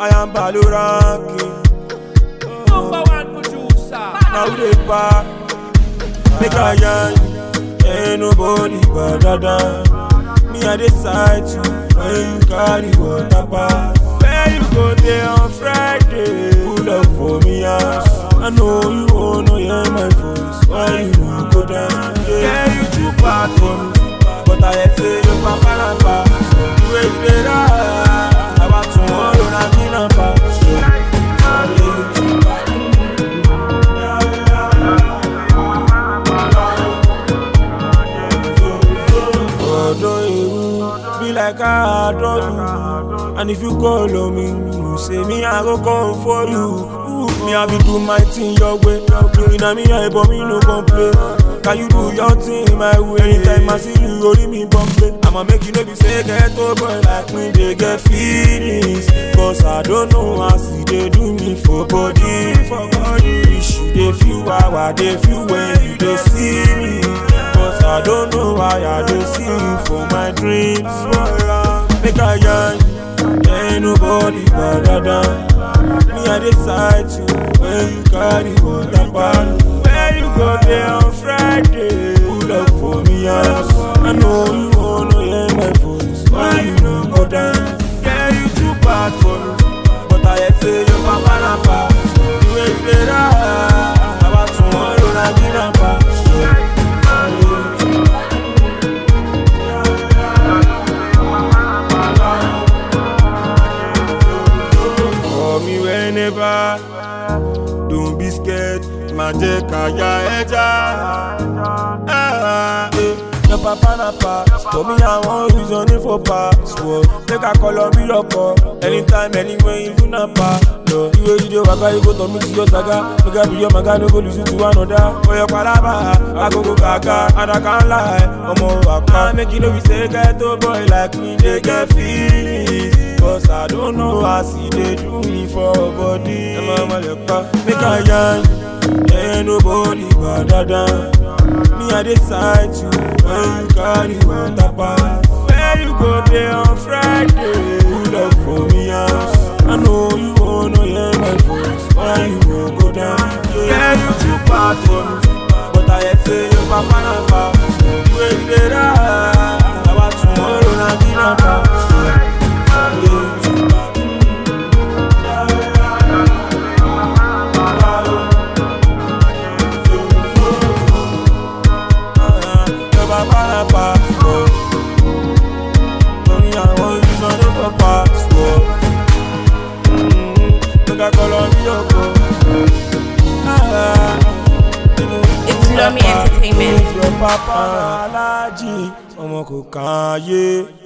I am Balo ranking. Number one producer. Now who dey pa? Make I yarn, ain't nobody but dada. Me I decide to when you carry water pass. Where you go there on Friday? Pull up for me house. I know you wanna hear my voice. Why you no go down? Yeah, you too bad for me, but I hear say your papa na pa. The way you dey ride, about tomorrow na me na pa. So, yeah, you too bad. Ọ̀dọ̀ èrú be like I adore you. And if you call on me, you say me I go come for you. Ooh, Me I be do my thing your way. Looking at me eye but me no complain. Can you do your thing my way? Anytime I see you, only me bumping. I'ma make you know be say get to boy like me, they get feelings. Cause I don't know how see they do me for body. For body. Wish you they feel how I they feel when you they see me. Cause I don't know why I don't see you for my dreams. Make a yarn, ain't nobody but dada. Me I decide to when you carry water bottle. Where you go there on Friday? Pull up for me house. I know you wanna hear my voice. Why you no go down? Yeah, you too bad for me, but I hear say your papa na pass. The way you dey ride, about tomorrow na me na pass. So, Call me whenever, don't be scared, má jẹ́ ká ya ẹja. Ah, eh, Your papa na pass, but me I wan use your name for password. Make I call on me lọ́kọ̀, anytime, anywhere, even na pa. Lọ, ìwé ìdè wàgá, you go turn me to your saga. Make I be your maga, no go lose you to another. For your palaba, agogo gaga, and I can't lie. Ọmọ àpá, make you know we say get to boy like me, they get feelings. Cause I don't know how see they do me for body. Emma Maleka, make a yarn, ain't nobody but dada. Me I decide to when you carry water pass. Where you go there on Friday? Pull up for me house. I know you wanna hear my voice. Why you no go down? Yeah, you too bad for me, but I hear say your papa na pass. The way you dey ride, about tomorrow na me na pass. Yeah, you too bad. Your papa na passport. Money I want use on it for passport. Mm, Make I call on you, It's Lomi Entertainment. If your papa na Alhaji, ọmọ kò kàn án yé.